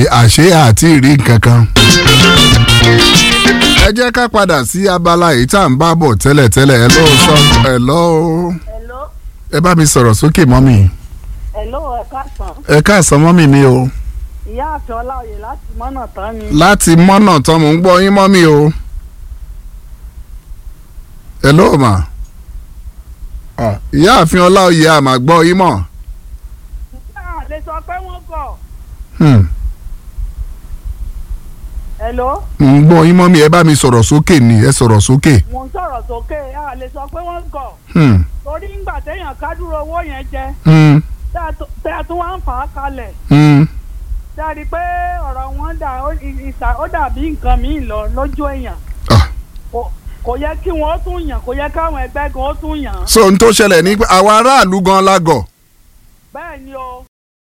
àṣé àti ìrí nǹkan kan. ẹ jẹ́ ká padà sí abala èyí tá à ń bá bọ̀ tẹ́lẹ̀tẹ́lẹ̀ ẹ lọ́ọ́ sọ ẹ lọ́ọ́ Hello, ẹ bá mi sọ̀rọ̀ sókè mọ́mì hello, ẹ káàsán. ẹ káàsán mọ́mì mi o Ìyá àfẹ́ Ọláoyè láti mọ́nà tán ni. láti mọ́nà tán mò ń gbọ́ yín mọ́mì o. ẹ lọ́ọ́ mà Ah, ìyá àfin ọláòyè àmà gbọ́ yín mọ̀. Náà lè sọ pé wọ́n gọ̀. Hmm. Hello, mò ń gbọ́ yín mọ́mì ẹ bá mi sọ̀rọ̀ sókè ni ẹ sọ̀rọ̀ sókè. mò ń sọ̀rọ̀ sókè, a lè sọ pé wọ́n gọ̀. Hmm. Torí ńgbà téèyàn kádúró owó yẹn jẹ, Hmm. tẹ́ ẹ tó- tẹ́ ẹ tún wá ń fà á kalẹ̀. Hmm. Tẹ́ ẹ rí i pé ọ̀rọ̀ wọn dà ó- ì- ìsà ó dàbí nǹkan míì lọ lójú èèyàn. Ah. Kò- Kò yẹ kí wọ́n ó tún yàn, kò yẹ káwọn ẹgbẹ́ gan ó tún yàn. so n tó ṣẹlẹ̀ ní pé àwọn aráàlú gan lágọ̀. Bẹ́ẹ̀ ni o,